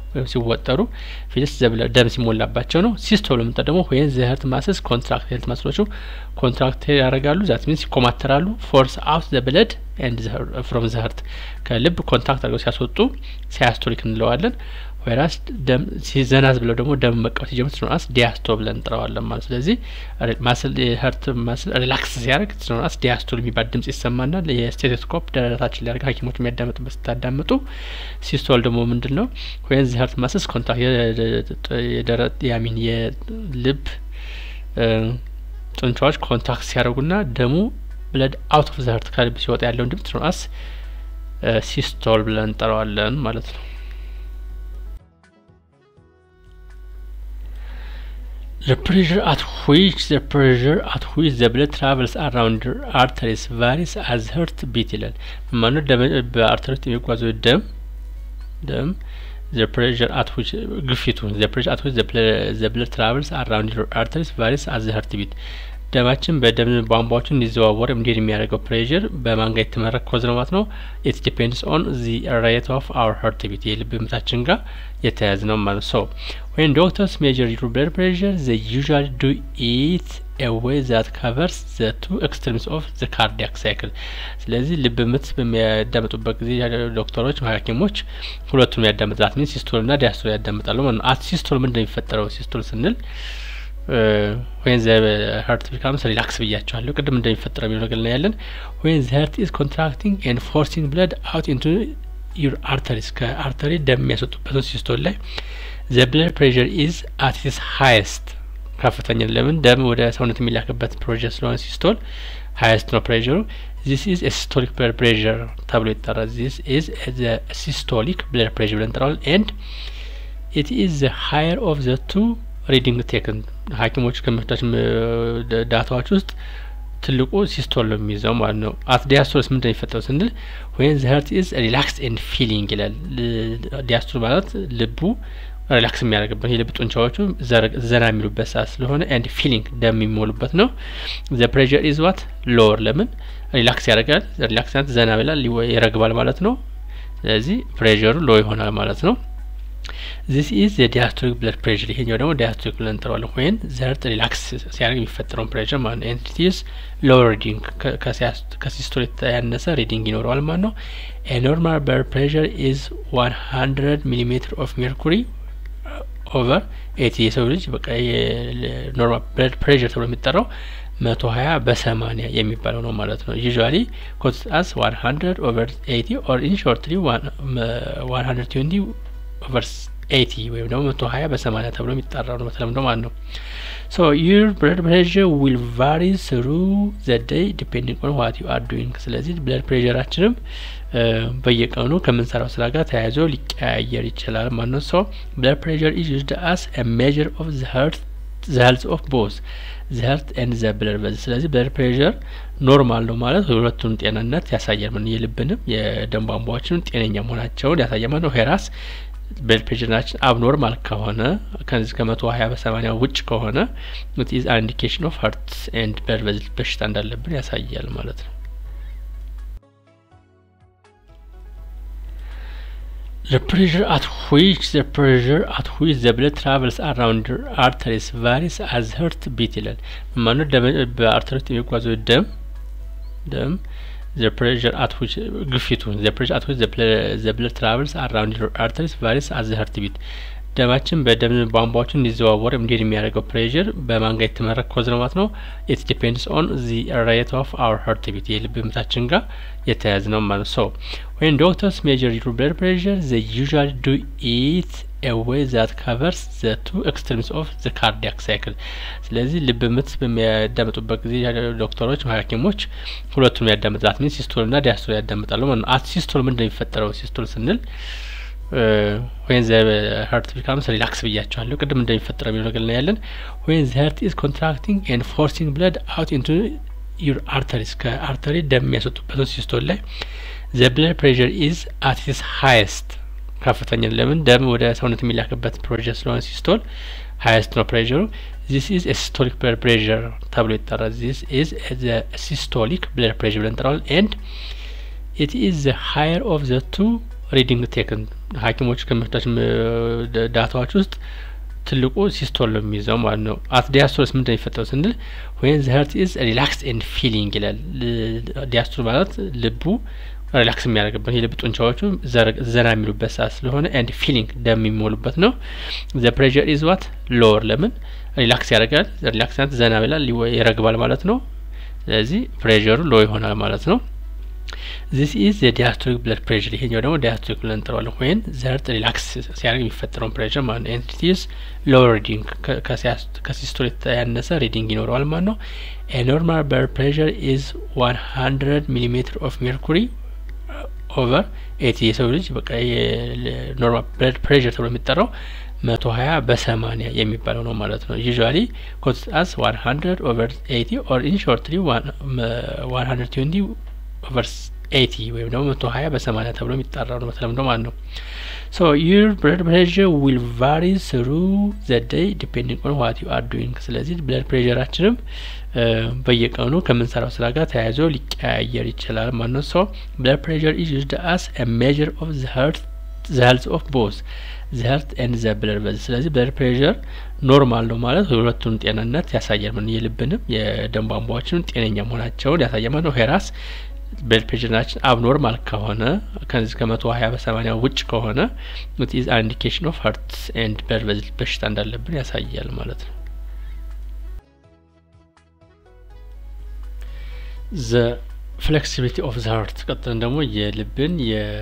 ወይም ሲወጠሩ ፊልስ ደም ሲሞላባቸው ነው። ሲስቶል የምንጠ ደግሞ ወይም ዘህርት ማስስ ኮንትራክት ሄልት ማስሎቹ ኮንትራክት ያደርጋሉ ዛት ሚንስ ይኮማተራሉ። ፎርስ አውት ዘ ብለድ ኤንድ ፍሮም ዘህርት ከልብ ኮንታክት አድርገው ሲያስወጡ ሲያስቶሊክ እንለዋለን። ወይራስ ደም ሲዘናዝ ብለው ደግሞ ደም መቃወስ ሲጀምር ስኖናስ ዲያስቶ ብለን እንጥረዋለን ማለት ስለዚህ ማስል የህርት ማስል ሪላክስ ሲያደርግ ስኖናስ ዲያስቶል የሚባል ድምጽ ይሰማናል። የስቴቶስኮፕ ደረታችን ሊያደርግ ሐኪሞች የሚያዳምጡበት ስታዳምጡ። ሲስቶል ደግሞ ምንድን ነው? ወይም ዘህርት ማስስ ኮንታክት የደረት ያሚን የልብ ጡንቻዎች ኮንታክት ሲያደርጉና ደሙ ብለድ አውት ኦፍ ዘህርት ከልብ ሲወጣ ያለውን ድምጽ ስኖናስ ሲስቶል ብለን እንጠራዋለን ማለት ነው። The pressure at which the pressure at which the blood travels around the arteries varies as heartbeat ይላል። ማነው በአርተሪዎች የሚጓዘው ደም ደም the pressure at which ግፊቱ the pressure at which the blood, the blood travels around the arteries varies as the heartbeat ደማችን በደም ቧንቧዎቹ እንዲዘዋወር እንዲሄድ የሚያደርገው ፕሬዥር በማን ጋር የተመረኮዘ ነው ማለት ነው። ኢት ዲፔንድስ ኦን ዚ ሬት ኦፍ አወር ሀርት ቢት የልብ ምታችን ጋር የተያያዘ ነው ማለት ሰው ወይም ዶክተርስ ሜጀር ዩር ብለድ ፕሬዥር ዘ ዩዥዋሊ ዱ ኢት ኤዌይ ዛት ካቨርስ ዘ ቱ ኤክስትሪምስ ኦፍ ዘ ካርዲያክ ሳይክል። ስለዚህ ልብ ምት በሚያዳምጡበት ጊዜ ዶክተሮች፣ ሐኪሞች ሁለቱንም ያዳምጣል። ሚን ሲስቶል ና ዲያስቶል ያዳምጣሉ ማለት ነው። አት ሲስቶል ምንድን ነው የሚፈጠረው? ሲስቶል ስንል ወይን ዘ ሀርት ቢካምስ ሪላክስ ብያቸዋለሁ ቅድም እንደሚፈጠረው የሚለው ነገር ላይ ያለን ወይን ዘ ሀርት ኢዝ ኮንትራክቲንግ ኤንድ ፎርሲንግ ብለድ አውት ኢንቱ ዩር አርተሪስ ከአርተሪ ደም የሚያስወጡበት ሲስቶል ላይ ዘ ብለድ ፕሬሽር ኢዝ አት ኢትስ ሃይስት ከፍተኛ ለምን ደም ወደ ሰውነት የሚላክበት ፕሮጀክት ስለሆነ ሲስቶል ሃይስት ነው ፕሬሽሩ ዚስ ኢዝ ሲስቶሊክ ብለድ ፕሬሽር ተብሎ ይጠራል ዚስ ኢዝ ሲስቶሊክ ብለድ ፕሬሽር ብለን እንጠራዋለን ኤንድ ኢት ኢዝ ዘ ሃየር ኦፍ ዘ ቱ ሪዲንግ ቴክን ሐኪሞች ከሚወስዳቸው ዳታዎች ውስጥ ትልቁ ሲስቶል ነው የሚይዘው ማለት ነው። አት ዲያስቶልስ ምንድን ነው የሚፈጠረው ስንል ወይም ዘ ሀርት ኢዝ ሪላክስ ኤንድ ፊሊንግ ይላል። ዲያስቶል ማለት ልቡ ሪላክስ የሚያደርግበት የልብ ጡንቻዎቹ ዘና የሚሉበት ሰዓት ስለሆነ ኤንድ ፊሊንግ ደም የሚሞሉበት ነው። ዘ ፕሬዠር ኢዝ ዋት ሎወር ለምን ሪላክስ ያደርጋል። ሪላክስ ማለት ዘና ይላል ይረግባል ማለት ነው። ስለዚህ ፕሬዠሩ ሎ ይሆናል ማለት ነው። ዚስ ኢዝ የዲያስቶሊክ ብለድ ፕሬሽር ይሄኛው ደግሞ ዲያስቶሊክ ብለን እንጠራዋለን። ወይም ዘርት ሪላክስ ሲያደርግ የሚፈጠረውን ፕሬሽር ማለት ነው። ኤንቲቲስ ሎወር ሪዲንግ ከሲስቶል ያነሰ ሪዲንግ ይኖረዋል ማለት ነው። ኖርማል ብለድ ፕሬሽር ኢዝ ዋን ሀንድረድ ሚሊሜትር ኦፍ ሜርኩሪ ኦቨር ኤቲ የሰው ልጅ በቃ ኖርማል ብለድ ፕሬሽር ተብሎ የሚጠራው መቶ ሀያ በሰማኒያ የሚባለው ነው ማለት ነው። ዩዥዋሊ ኮትስ አስ ዋን ሀንድረድ ኦቨር ኤቲ ኦር ኢን ሾርትሊ ዋን ሀንድረድ ትዌንቲ ኦቨር ኤቲ ወይም ደግሞ መቶ ሀያ በሰማኒያ ተብሎ የሚጠራው ነው በተለምዶ ማለት ነው። ሶ ዩር ብለድ ፕሬሽር ዊል ቫሪ ስሩ ዘ ዴይ ዲፔንዲንግ ኦን ዋት ዩ አር ዱዊንግ። ስለዚህ ብለድ ፕሬሽራችንም በየቀኑ ከምንሰራው ስራ ጋር ተያይዞ ሊቀያየር ይችላል ማለት ነው። ሶ ብለድ ፕሬሽር ኢዝ ዩዝድ አስ ኤ ሜዥር ኦፍ ዘ ሄርት ዘ ሄልት ኦፍ ቦዝ ዘ ሄርት ኤንድ ዘ ብለድ ቨዝል። ስለዚህ ብለድ ፕሬሽር ኖርማል ነው ማለት ሁለቱን ጤንነት ያሳያል ማለት የልብንም የደም ቧንቧዎችንም ጤነኛ መሆናቸውን ያሳያል ማለት ነው። ሄራስ ብለድ ፕሬሽራችን አብኖርማል ከሆነ ከዚህ ከመቶ ሀያ በሰማኒያ ውጭ ከሆነ ኢት ኢዝ አን ኢንዲኬሽን ኦፍ ሀርት ኤንድ ብለድ ቨዝል በሽታ እንዳለብን ያሳያል ማለት ነው። The pressure at which the pressure at which the blood travels around the arteries varies as heartbeat ይላል። ማነው በአርተሪዎች የሚጓዘው ደም ደም the pressure at which ግፊቱ the pressure at which the blood, the blood travels around the arteries varies as the heartbeat ደማችን በደም ቧንቧዎቹ እንዲዘዋወር እንዲሄድ የሚያደርገው ፕሬዥር በማን ጋር የተመረኮዘ ነው ማለት ነው። ኢት ዲፔንድስ ኦን ዚ ሬት ኦፍ አወር ሀርት ቢት የልብ ምታችን ጋር የተያያዘ ነው ማለት ነው። ሶ ወይም ዶክተርስ ሜጀር ዩር ብለድ ፕሬዥር ዘ ዩዥዋሊ ዱ ኢት ኤዌይ ዛት ካቨርስ ዘ ቱ ኤክስትሪምስ ኦፍ ዘ ካርዲያክ ሳይክል። ስለዚህ ልብ ምት በሚያዳምጡበት ጊዜ ዶክተሮች፣ ሐኪሞች ሁለቱንም ያዳምጣል። ሚን ሲስቶል ና ዲያስቶል ያዳምጣሉ ማለት ነው። አት ሲስቶል ምንድን ነው የሚፈጠረው? ሲስቶል ስንል ወይን ዘ ሀርት ቢካምስ ሪላክስ ብያቸዋለሁ ቅድም እንደሚፈጠረው የሚለው ነገር ላይ ያለን ወይን ዘ ሀርት ኢዝ ኮንትራክቲንግ ኤንድ ፎርሲንግ ብለድ አውት ኢንቱ ዩር አርተሪስ ከአርተሪ ደም የሚያስወጡበት ሲስቶል ላይ ዘ ብለድ ፕሬሽር ኢዝ አት ኢትስ ሃይስት ከፍተኛ ለምን ደም ወደ ሰውነት የሚላክበት ፕሮጀክት ስለሆነ ሲስቶል ሃይስት ነው ፕሬሽሩ። ዚስ ኢዝ ሲስቶሊክ ብለድ ፕሬሽር ተብሎ ይጠራል። ዚስ ኢዝ ሲስቶሊክ ብለድ ፕሬሽር ብለን እንጠራዋለን። ኤንድ ኢት ኢዝ ዘ ሃየር ኦፍ ዘ ቱ ሪዲንግ ቴክን ሐኪሞች ከሚወስዳቸው ዳታዎች ውስጥ ትልቁ ሲስቶል ነው የሚይዘው ማለት ነው። አት ዲያስቶልስ ምንድን ነው የሚፈጠረው ስንል ወይን ዘ ሀርት ኢዝ ሪላክስ ኤንድ ፊሊንግ ይላል። ዲያስቶል ማለት ልቡ ሪላክስ የሚያደርግበት የልብ ጡንቻዎቹ ዘና የሚሉበት ሰዓት ስለሆነ ኤንድ ፊሊንግ ደም የሚሞሉበት ነው። ዘ ፕሬዠር ኢዝ ዋት ሎወር ለምን ሪላክስ ያደርጋል። ሪላክስ ማለት ዘና ይላል ይረግባል ማለት ነው። ስለዚህ ፕሬዠሩ ሎ ይሆናል ማለት ነው። ዚስ ኢዝ የዲያስቶሊክ ብለድ ፕሬዠር ይሄኛው ደግሞ ዲያስቶሊክ ብለን እንጠራዋለን። ወይን ዘርት ሪላክስ ሲያደርግ የሚፈጠረውን ፕሬዠር ማለት ነው። ኤንድ ኢዝ ሎው ሪዲንግ ከሲስቶል ያነሰ ሪዲንግ ይኖረዋል ማለት ነው። ኖርማል ብለድ ፕሬዠር ኢዝ ዋን ሀንድረድ ሚሊሜትር ኦፍ ሜርኩሪ ኦቨር ኤቲ የሰው ልጅ በቃ የኖርማል ብለድ ፕሬዠር ተብሎ የሚጠራው መቶ ሀያ በሰማኒያ የሚባለው ነው ማለት ነው። ዩዥዋሊ ኮትስ አስ ዋን ሀንድረድ ኦቨር ኤቲ ኦር ኢን ሾርትሊ ዋን ሀንድረድ ትዌንቲ ኦቨር ኤቲ ወይም ደግሞ መቶ ሀያ በሰማኒያ ተብሎ የሚጠራው ነው በተለምዶ ማለት ነው። ሶ ዩር ብለድ ፕሬዠር ዊል ቫሪ ስሩ ዘ ዴይ ዲፔንዲንግ ኦን ዋት ዩ አር ዱዊንግ። ስለዚህ ብለድ ፕሬዠራችንም በየቀኑ ከምንሰራው ስራ ጋር ተያይዞ ሊቀያየር ይችላል ማለት ነው። ሶ ብለድ ፕሬዠር ኢዝ ዩዝድ አስ ኤ ሜዥር ኦፍ ዘ ሄርት ዘ ሄልዝ ኦፍ ቦዝ ዘ ሄርት ኤንድ ዘ ብለድ ቨዝል። ስለዚህ ብለድ ፕሬዠር ኖርማል ነው ማለት የሁለቱን ጤንነት ያሳያል። ምን የልብንም የደም ቧንቧዎችንም ጤነኛ መሆናቸውን ያሳያል ማለት ነው። ሄራስ ብለድ ፕሬዠራችን አብኖርማል ከሆነ ከዚህ ከመቶ ሀያ በሰማኒያ ውጭ ከሆነ ኢት ኢዝ አን ኢንዲኬሽን ኦፍ ሀርት ኤንድ ብለድ ቨዝል በሽታ እንዳለብን ያሳያል ማለት ነው። ዘ ፍሌክሲቢሊቲ ኦፍ ዘ ሀርት ቀጥለን ደግሞ የልብን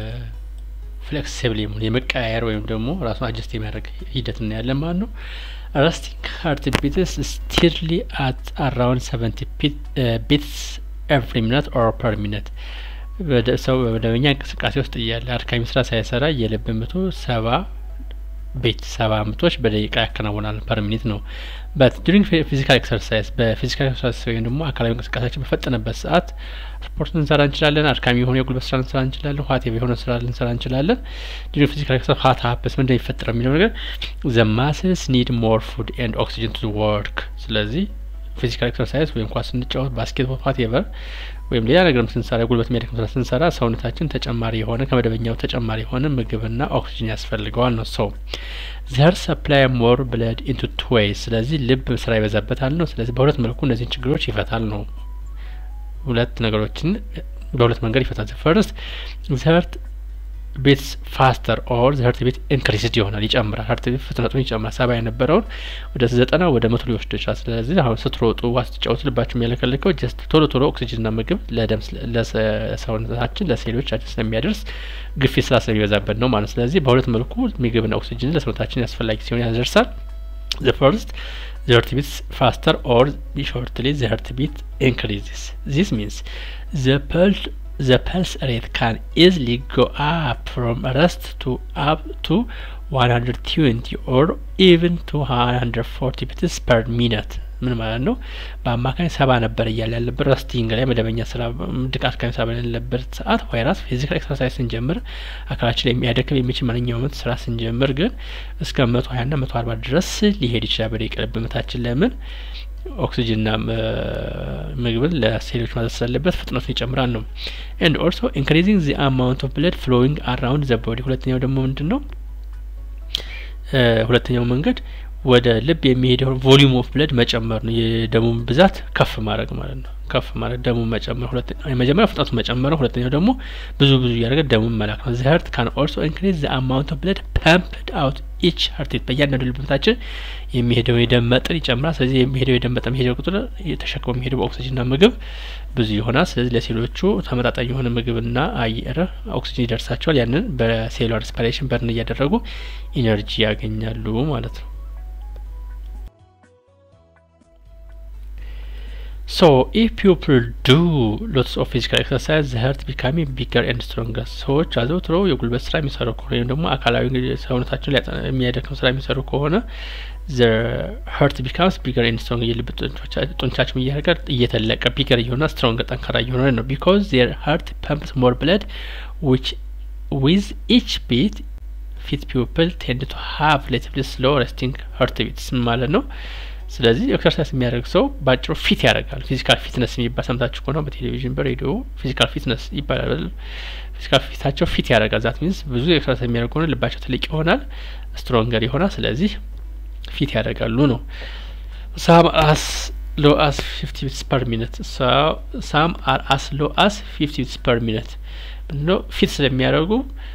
የፍሌክሲብል የመቀያየር ወይም ደግሞ ራሱን አጀስት የሚያደርግ ሂደት እናያለን ማለት ነው። ረስቲንግ ሀርት ቢትስ ስቲርሊ አት አራውንድ ሰቨንቲ ቢትስ ኤቭሪ ሚኒት ኦር ፐር ሚኒት ሰው በመደበኛ እንቅስቃሴ ውስጥ እያለ አድካሚ ስራ ሳይሰራ የልብ ምቱ ሰባ ቤት ሰባ ምቶች በደቂቃ ያከናውናል ፐር ሚኒት ነው። በት ዱሪንግ ፊዚካል ኤክሰርሳይዝ በፊዚካል ኤክሰርሳይዝ ወይም ደግሞ አካላዊ እንቅስቃሴያችን በፈጠነበት ሰዓት ስፖርት ልንሰራ እንችላለን። አድካሚ የሆነ የጉልበት ስራ ልንሰራ እንችላለን። ኋቴቭ የሆነ ስራ ልንሰራ እንችላለን። ዱሪንግ ፊዚካል ኤክሰርሳይዝ ሀት ሀፕስ ምንድን ነው የሚፈጠረው የሚለው ነገር ዘ ማስልስ ኒድ ሞር ፉድ ኤንድ ኦክሲጅን ቱ ወርክ ስለዚህ ፊዚካል ኤክሰርሳይዝ ወይም ኳስ ስንጫወት ባስኬትቦል ኋቴቨር ወይም ሌላ ነገርም ስንሰራ ጉልበት የሚያደክም ስራ ስንሰራ ሰውነታችን ተጨማሪ የሆነ ከመደበኛው ተጨማሪ የሆነ ምግብና ኦክሲጅን ያስፈልገዋል ነው ሰው ዘር ሰፕላይ ሞር ብለድ ኢንቱ ቱ ዌይስ ስለዚህ ልብ ስራ ይበዛበታል ነው። ስለዚህ በሁለት መልኩ እነዚህን ችግሮች ይፈታል ነው። ሁለት ነገሮችን በሁለት መንገድ ይፈታል። ፈርስት ዘርት ቤት ፋስተር ኦር ዘህርት ቤት ኢንክሪስድ ይሆናል ይጨምራል። ሀርት ቤት ፍጥነቱን ይጨምራል። ሰባ የነበረውን ወደ ዘጠና ወደ መቶ ሊወስድ ይችላል። ስለዚህ አሁን ስትሮጡ ዋ ስትጫወቱ ልባችሁ የሚያለከልከው ጀስት ቶሎ ቶሎ ኦክሲጅንና ምግብ ለደም ለሰውነታችን ለሴሎቻችን ስለሚያደርስ ግፊት ስራ ስለሚበዛበት ነው ማለት ስለዚህ በሁለት መልኩ ምግብና ኦክሲጅን ለሰውነታችን አስፈላጊ ሲሆን ያደርሳል። ዘ ፈርስት the heart beats faster or shortly the heart beat increases. This means the pulse the pulse rate can easily go up from rest to up to 120 or even to 140 beats per minute. ምን ማለት ነው? በአማካኝ ሰባ ነበር እያለ ያለበት ረስቲንግ ላይ መደበኛ ስራ ድቃት ካሚ ስራ በሌለበት ሰዓት ቫይራስ ፊዚካል ኤክሰርሳይዝ ስንጀምር አካላችን ላይ የሚያደክም የሚችል ማንኛውም ስራ ስንጀምር ግን እስከ መቶ ሀያ ና መቶ አርባ ድረስ ሊሄድ ይችላል በደቂቃ ልብ ምታችን ለምን ኦክሲጅንና ምግብን ለሴሎች ማዘዝ ስላለበት ፍጥነቱን ይጨምራል ነው። ኤንድ ኦልሶ ኢንክሪዚንግ ዚ አማውንት ኦፍ ብለድ ፍሎዊንግ አራውንድ ዘ ቦዲ። ሁለተኛው ደግሞ ምንድን ነው? ሁለተኛው መንገድ ወደ ልብ የሚሄደው ቮሊዩም ኦፍ ብለድ መጨመር ነው። የደሙን ብዛት ከፍ ማድረግ ማለት ነው። ከፍ ማድረግ ደሙን መጨመር። የመጀመሪያው ፍጥነቱ መጨመር ነው። ሁለተኛው ደግሞ ብዙ ብዙ እያደረገ ደሙን መላክ ነው። ዘ ሀርት ካን ኦልሶ ኢንክሪዝ ዘ አማውንት ኦፍ ብለድ ፐምፕድ አውት ኢች ሀርቴት በእያንዳንዱ ልብ ምታችን የሚሄደው የደም መጠን ይጨምራል። ስለዚህ የሚሄደው የደም መጠን የሚሄደው ቁጥር ተሸክሞ የሚሄደው በኦክሲጅንና ምግብ ብዙ ይሆናል። ስለዚህ ለሴሎቹ ተመጣጣኝ የሆነ ምግብና አየር ኦክሲጅን ይደርሳቸዋል። ያንን በሴሉላር ሪስፓይሬሽን በርን እያደረጉ ኢነርጂ ያገኛሉ ማለት ነው። ሶ ኢፍ ፒፕል ዱ ሎትስ ኦፍ ፊዚካል ኤክሰርሳይዝ ዘ ሀርት ቢካሚንግ ቢገር ኤንድ ስትሮንገር ሰዎች አዘውትረው የጉልበት ስራ የሚሰሩ ከሆነ ወይም ደግሞ አካላዊ ሰውነታቸውን የሚያደክም ስራ የሚሰሩ ከሆነ ዘ ሀርት ቢካምስ ቢገር ኤንድ ስትሮንገር የልብ ጡንቻቸው እያደረገ እየተለቀ ቢገር እየሆነ ስትሮንገር ጠንካራ እየሆነ ነው። ቢካዝ ዜር ሀርት ፐምፕስ ሞር ብለድ ዊች ዊዝ ኢች ቢት ፊት ፒፕል ቴንድ ቱ ሀቭ ሪሌቲቭሊ ስሎ ሬስቲንግ ሀርት ቢትስ ማለት ነው። ስለዚህ ኤክሰርሳይዝ የሚያደርግ ሰው ባጭሩ ፊት ያደርጋል። ፊዚካል ፊትነስ የሚባል ሰምታችሁ ከሆነ በቴሌቪዥን በሬዲዮ ፊዚካል ፊትነስ ይባላል። ፊዚካል ፊታቸው ፊት ያደርጋል። ዛት ሚንስ ብዙ ኤክሰርሳይዝ የሚያደርግ ከሆነ ልባቸው ትልቅ ይሆናል፣ ስትሮንገር ይሆናል። ስለዚህ ፊት ያደርጋሉ ነው። ሳም አስ ሎ አስ ፊፍቲ ቢትስ ፐር ሚኒት ሳም አር አስ ሎ አስ ፊፍቲ ቢትስ ፐር ሚኒት ምንድነው? ፊት ስለሚያደርጉ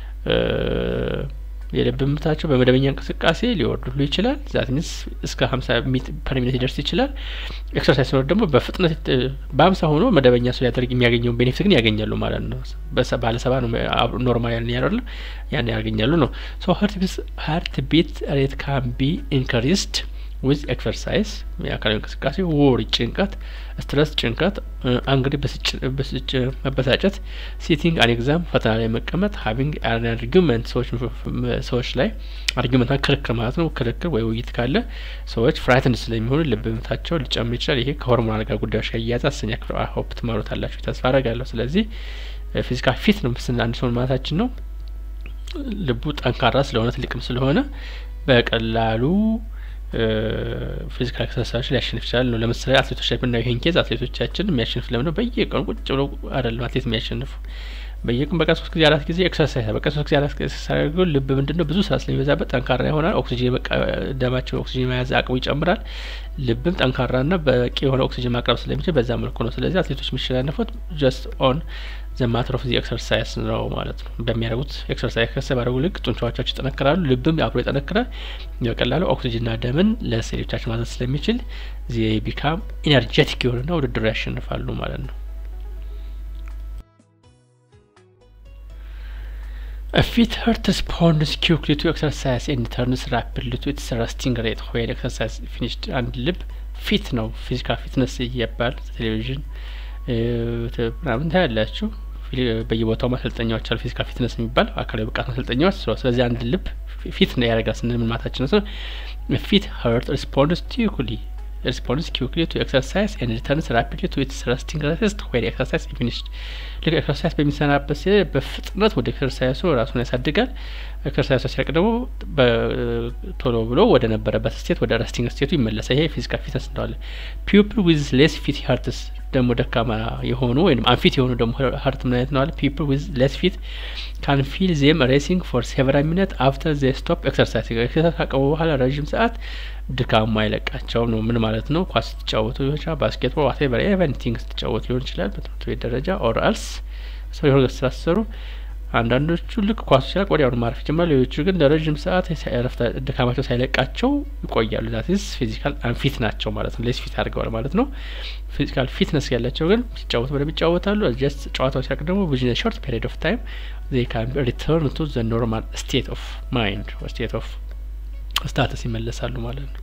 የልብ ምታቸው በመደበኛ እንቅስቃሴ ሊወርድሉ ይችላል። ዛት ሚንስ እስከ ሀምሳ ሚት ፐር ሚኒት ሊደርስ ይችላል። ኤክሰርሳይዝ ሲኖር ደግሞ በፍጥነት በሀምሳ ሆኖ መደበኛ ሰው ሊያደርግ የሚያገኘውን ቤኔፊት ግን ያገኛሉ ማለት ነው። ባለ ሰባ ነው ኖርማል ያን ያደርል ያን ያገኛሉ ነው። ሶ ሀርት ቢት ሬት ካን ቢ ኢንክሪስድ ዊዝ ኤክሰርሳይዝ የአካላዊ እንቅስቃሴ፣ ወሪ ጭንቀት፣ ስትረስ ጭንቀት፣ አንግሪ ብስጭ መበሳጨት፣ ሲቲንግ አን ኤግዛም ፈተና ላይ መቀመጥ፣ ሀቪንግ አን አርጊመንት ሰዎች ላይ አርጊመንት ክርክር ማለት ነው። ክርክር ወይ ውይይት ካለ ሰዎች ፍራይትን ስለሚሆኑ ልብ ምታቸው ሊጨምር ይችላል። ይሄ ከሆርሞናል ጋር ጉዳዮች ጋር እያያዘ አስረኛ ክፍል ሆፕ ትማሩታላችሁ ተስፋ አረጋለሁ። ስለዚህ ፊዚካል ፊት ነው ምስልና አንድ ሰውን ማለታችን ነው። ልቡ ጠንካራ ስለሆነ ትልቅም ስለሆነ በቀላሉ ፊዚካል ኤክሰርሳይዝ ሊያሸንፍ ይችላል ነው። ለምሳሌ አትሌቶች ላይ ብናየው ይሄን ኬዝ አትሌቶቻችን የሚያሸንፍ ለምን ነው? በየቀኑ ቁጭ ብለው አይደለም አትሌት የሚያሸንፉ በየቀን በቀን ሶስት ጊዜ አራት ጊዜ ኤክሰርሳይዝ በቀን ሶስት ጊዜ አራት ጊዜ ሲያደርገው ልብ ምንድን ነው ብዙ ስራ ስለሚበዛበት ጠንካራ ይሆናል። ኦክሲጅን ደማቸው ኦክሲጅን መያዝ አቅሙ ይጨምራል። ልብም ጠንካራና በቂ የሆነ ኦክሲጅን ማቅረብ ስለሚችል በዛ መልኩ ነው። ስለዚህ አትሌቶች የሚሸናነፉት ጀስት ኦን ዘ ማተር ኦፍ ዚ ኤክሰርሳይዝ ነው ማለት ነው። በሚያደርጉት ኤክሰርሳይዝ ኤክሰርሳይዝ ባደረጉ ልክ ጡንቻዎቻቸው ይጠነክራሉ፣ ልብም አብሮ ይጠነክራል። በቀላሉ ኦክሲጅንና ደምን ለሴሎቻቸው ማዘዝ ስለሚችል ዚ ቢካም ኢነርጀቲክ የሆኑና ውድድሩ ያሸንፋሉ ማለት ነው። A fit heart responds quickly to exercise and turns rapidly to its resting rate when exercise finished. አንድ ልብ ፊት ነው ፊዚካል ፊትነስ እየባል ቴሌቪዥን ምናምን ታያላችሁ። በየቦታው ማሰልጠኛዎች አሉ። ፊዚካል ፊትነስ የሚባል አካላዊ ብቃት ማሰልጠኛዎች። ስለዚህ አንድ ልብ ፊት ነው ያደርጋል ስንል ምን ማለታችን ነው? ፊት ሀርት ሪስፖንድስ ኪክሊ ሪስፖንድስ ኪክሊ ቱ ኤክሰርሳይዝ ኤንድ ሪተርንስ ራፒድሊ ቱ ኢትስ ረስቲንግ ሬስት ዌን ኤክሰርሳይዝ ፊኒሽድ። ልክ ኤክሰርሳይዝ በሚሰናበት ሲ በፍጥነት ወደ ኤክሰርሳይሱ ራሱን ያሳድጋል። ኤክሰርሳይሱ ሲያልቅ ደግሞ ቶሎ ብሎ ወደ ነበረበት ስቴት ወደ ረስቲንግ ስቴቱ ይመለሳል። ይሄ ፊዚካል ፊትነስ እንለዋለን። ፒፕል ዊዝ ሌስ ፊት ሀርትስ ደግሞ ደካማ የሆኑ ወይም አንፊት የሆኑ ደግሞ ሀርት ምን አይነት ነው አለ ፒፕል ዊዝ ሌስ ፊት ካን ፊል ዜም ሬሲንግ ፎር ሴቨራል ሚኒት አፍተር ዘ ስቶፕ ኤክሰርሳይዝ ኤክሰርሳይዝ ካቀሙ በኋላ ረዥም ሰዓት ድካሙ አይለቃቸውም ነው። ምን ማለት ነው? ኳስ ስትጫወቱ ሊሆን ይችላል፣ ባስኬትቦል ዋቴቨር ኤቨንቲንግ ስትጫወቱ ሊሆን ይችላል በትምህርት ቤት ደረጃ ኦር አልስ ሰው የሆነ ስራ ሲሰሩ አንዳንዶቹ ልክ ኳሱ ሲያልቅ ወዲያውኑ ማረፍ ይጀምራሉ። ሌሎቹ ግን ለረዥም ሰዓት ረፍት ድካማቸው ሳይለቃቸው ይቆያሉ። ዛትስ ፊዚካል አንፊት ናቸው ማለት ነው። ሌስ ፊት አድርገዋል ማለት ነው። ፊዚካል ፊትነስ ያላቸው ግን ሲጫወቱ በደንብ ይጫወታሉ። ጀስት ጨዋታው ሲያልቅ ደግሞ ዊዝን ሾርት ፔሪድ ኦፍ ታይም ዜይ ካን ሪተርን ቱ ዘ ኖርማል ስቴት ኦፍ ማይንድ ስቴት ኦፍ ስታተስ ይመለሳሉ ማለት ነው።